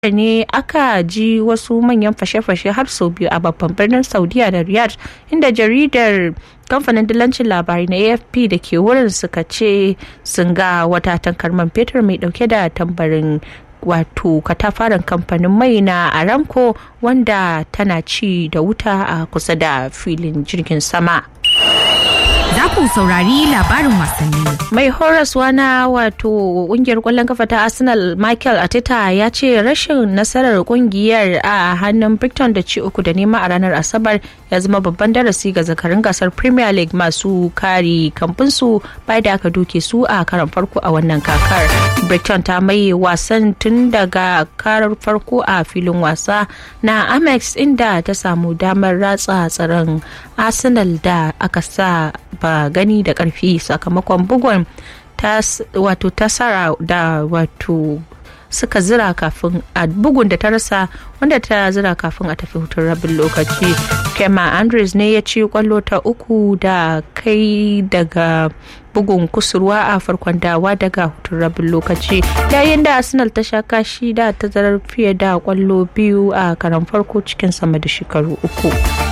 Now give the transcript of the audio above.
ne aka ji wasu manyan fashe-fashe har sau biyu a babban birnin saudiya da riyadh inda jaridar kamfanin dillancin labarai na afp da ke wurin suka ce sun ga wata tankar man fetur mai dauke da tambarin wato katafaren kamfanin mai na aramco wanda tana ci da wuta a kusa da filin jirgin sama za ku saurari labarin wasanni. Mai horaswa na wato kungiyar kwallon kafa ta Arsenal Michael Arteta ya ce rashin nasarar kungiyar a hannun Brighton da ci uku da nema a ranar Asabar ya zama babban darasi ga zakarin gasar Premier League masu kari kamfinsu bai da aka duke su a karan farko a wannan kakar. Brighton ta mai wasan tun daga karar farko a filin wasa na Amex inda ta samu damar ratsa tsaron Arsenal da aka sa ba gani da karfi sakamakon bugun wato tasara da wato suka zira kafin a bugun da ta rasa wanda ta zira kafin a tafi hutun rabin lokaci kema andres ne ya ci kwallo ta uku da kai daga bugun kusurwa a farkon dawa daga hutun rabin lokaci yayin da arsenal ta sha kashi da tazarar fiye da kwallo biyu a karan farko cikin sama da shekaru uku